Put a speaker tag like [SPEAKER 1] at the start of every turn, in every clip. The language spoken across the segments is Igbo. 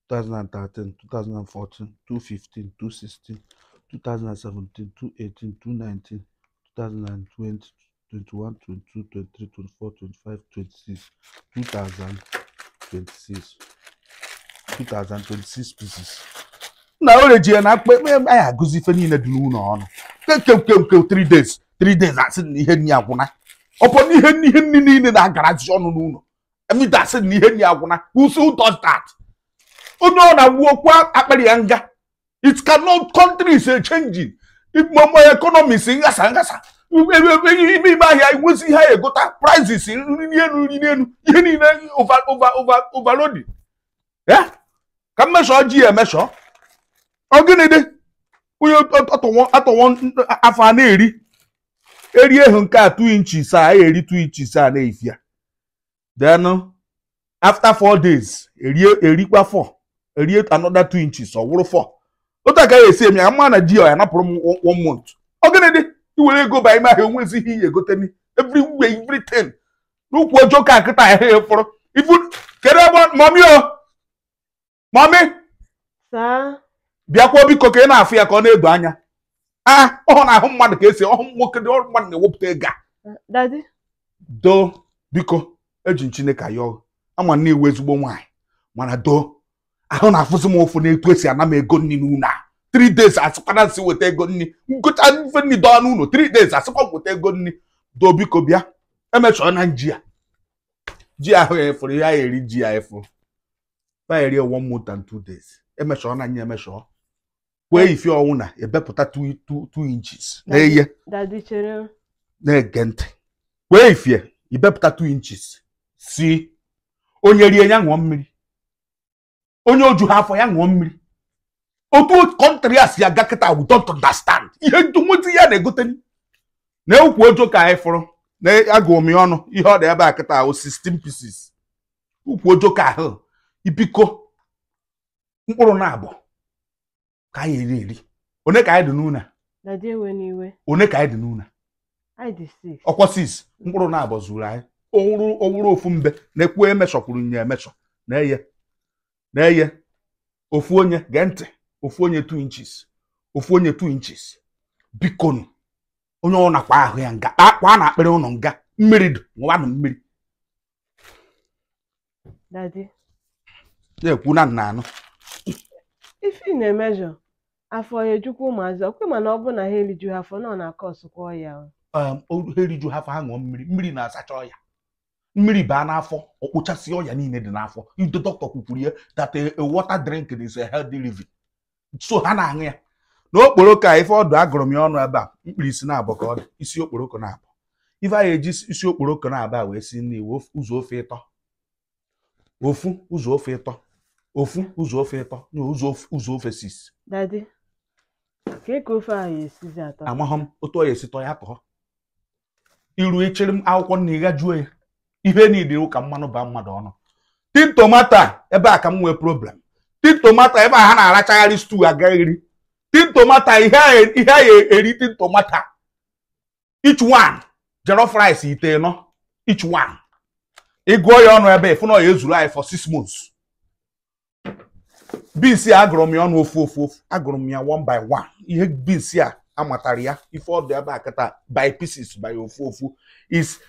[SPEAKER 1] 2013 2014 2015 2016 2017 2018 2019 2020 21 22 23 24 25 26 2026 2026 pieces na o reji ya na akpa anyị agụzi ife niile dị n'ụlọ ọnụ kekekeke 3 days 3 days asị na ihe nni agwụna ọpọ na ihe ihe nni niile na-agarazi ọnụ n'ụlọ emita asị na ihe nni agwụna who who does that onye ọ na-agbu okwu akpịrị ya nga it cannot country is a changing mama economy si ngasa ngasa ime ime ahịa enwezi ihe a egota prices nri elu nri elu ihe niile over over over overloading ya ka mmesọ ji ya emesọ ọ gịnị dị onye atọwọ afọ a na-eri erie hụ nke a 2 inches a ya eri 2 inches a na-efi ya then after 4 days erie erikwa 4 erie another 2 inches ọ wụrụ 4 otu aka ya esi eme ya mma na ji ya napụrụ m one month ọ gịnị dị iwere ego ba ime ahịa onwezi ihe iyi egoteni every way everything n'ukwu ọjọọ ka nkịta ahịa ya fọrọ ifu kedu ebe mami o mami
[SPEAKER 2] saa
[SPEAKER 1] bịakwuo biko ka ị na-afụ ya ka ọ na-edo anya a ọ na-ahụ mmadụ ka esi ọhụ nwoke dị ọrụ mmadụ na-ewepụta ego a
[SPEAKER 2] dadi
[SPEAKER 1] doo biko eji m chineke ayọ ama na iwu ezigbo nwaanyị mana doo ahụ na-afụzi m ụfụ na-etu esi ana m ego nri n'ụlọ a 3 days asịkwana nsị weta ego nri nkụcha ife nri dọọ n'ụlọ 3 days asịkwa m weta ego nri doo biko bịa emechọọ na ji a ji ahụ ya efuru ya eri ji ya efu ya eri one month and two days emechọọ na nya emechọọ kwee ife ọnwụ na ebepụta 2 inches na-eye
[SPEAKER 2] dadi chere
[SPEAKER 1] na-ege ntị kwee ifie ibepụta 2 inches si onye rie ya ṅụọ mmiri onye oju ha afọ ya ṅụọ mmiri otu kọntrị a si aga kịta we don't understand ihe nwezi ya na-egote na ukwu ojo ka anyị fụrụ na agụụ m ya ọnụ ihe ọ dị ebe a kịta ahụ 16 pieces ukwu ojo ka ahụ ibiko mkpụrụ na abụọ ka anyị eri eri one ka anyị dị n'ụlọ
[SPEAKER 2] dadi ewe n'iwe
[SPEAKER 1] one ka anyị dị n'ụlọ
[SPEAKER 2] anyị dị six
[SPEAKER 1] ọkwa sis mkpụrụ na abụọ zuru anyị owuru owuru ofu mbe na-ekwu emechọkwuru nye emechọ na-eye na-eye ofu onye gee ntị ofu onye 2 inches ofu onye 2 inches bikonu onye ọ nakwa ahụ ya nga akwa a na-akpịrị ụnụ nga mmiri dị ṅụwanụ mmiri
[SPEAKER 2] dadi
[SPEAKER 1] na-ekwu na nna anụ
[SPEAKER 2] ife ị na-emejọ afọ ya ejukwa ụmụazị ọkwe mana ọ bụ na ha eriju ha afọ na ọ na-akọ ọsụkwa ọya
[SPEAKER 1] um, ha eriju ha fa ṅụọ mmiri mmiri na-asacha ọya mmiri baa n'afọ ọkpụchasị ọya niile dị n'afọ ide dọkịta kwukwuru ya that a, a water drink is a healthy living so ha na-aṅụ ya na okporoko a ife ọdụ agụrụ m ya ọnụ ebe a mkpirisi na-abụ ka ọ dị isi okporoko na-abụ ife anyị eji isi okporoko na-abụ a wee si nri wee ụzọ ofe ịtọ ofu ụzọ ofe ịtọ ofu ụzọ ofe ịtọ na ụzọ ofe- ụzọ ofe sis
[SPEAKER 2] dadi ka ka ofe ahụ esizi atọ
[SPEAKER 1] amaghọ m otu ọ ya esi tọ ya tọọ iru echere m akwụkwọ nna ịga juo ya ihe niile iwu ka mmanụ baa mmadụ ọnụ tin tomato a ebe a ka m nwee problem tin tomato ebe a ha na-arachagharị stew agaghịrị tin tomato ihe a ihe a eri tin tomato each one jollof rice ite nọ each one ịgụọ ya ọnụ ebe ịfụ na ọ ya ezuru anyị for six months beans a agụrụ m ya ọnụ ofu ofu ofu agụrụ m ya one by one ihe beans a amatara ya ife ọdụ ebe a kịta by pieces by ofu ofu is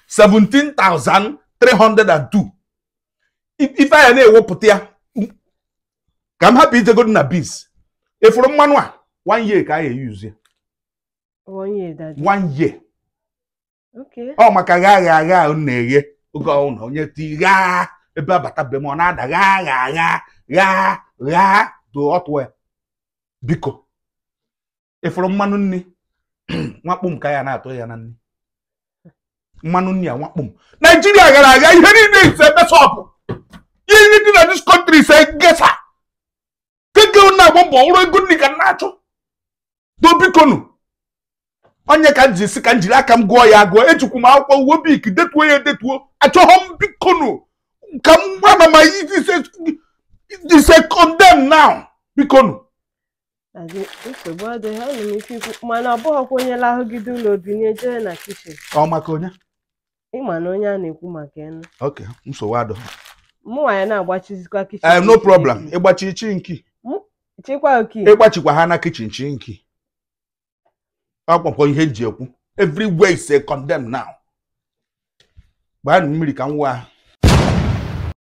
[SPEAKER 1] 17,302 I- ife anya na-ewepụta ya ka m hapụ ijegodu na beans efuru mmanụ a one year ka a ga-eyuzu ya
[SPEAKER 2] onye dadi
[SPEAKER 1] one year
[SPEAKER 2] okay
[SPEAKER 1] ọ maka gha agha agha ahụ na-eghe oge ọhụrụ onye ti gha ebe abata be m ọ na-ada gha gha gha gha gha do ọtụ ya biko ịfụrụ mmanụ nri nwakpụ m ka ya na-atụ ya na nri mmanụ nri a nwakpụ m naijiria gara aga ihe niile ise mesọpụ ihe ndị dị na dis country ise gesa keke na-agba mbọ ọrụ ego nri ka m na-achọ do bikonu onye ka m ji si ka m jiri aka m gụọ ya agụọ ejikwu m akwụkwọ uwe bik detuo ya edetuo achọghọ m bikonu ka m gwa na ma ise condemn now bikonu
[SPEAKER 2] dadi nsogbu adịghị ana m ike ikwu mana ọ bụghịkwa onye lahụgide ụlọ binye jee na kichin
[SPEAKER 1] ọ maka onye
[SPEAKER 2] ịma na onye a na-ekwu maka enu
[SPEAKER 1] oke nsogbu adọ
[SPEAKER 2] mụnwa ya na-agbachizikwa kichin
[SPEAKER 1] Eh, no problem ịgbachi chinki
[SPEAKER 2] chikwa oki
[SPEAKER 1] ịgbachikwa ha na kichin chinki ọkpọkọ ihe eji ekwu everywhere is a condemn now gbaa mmiri ka m wa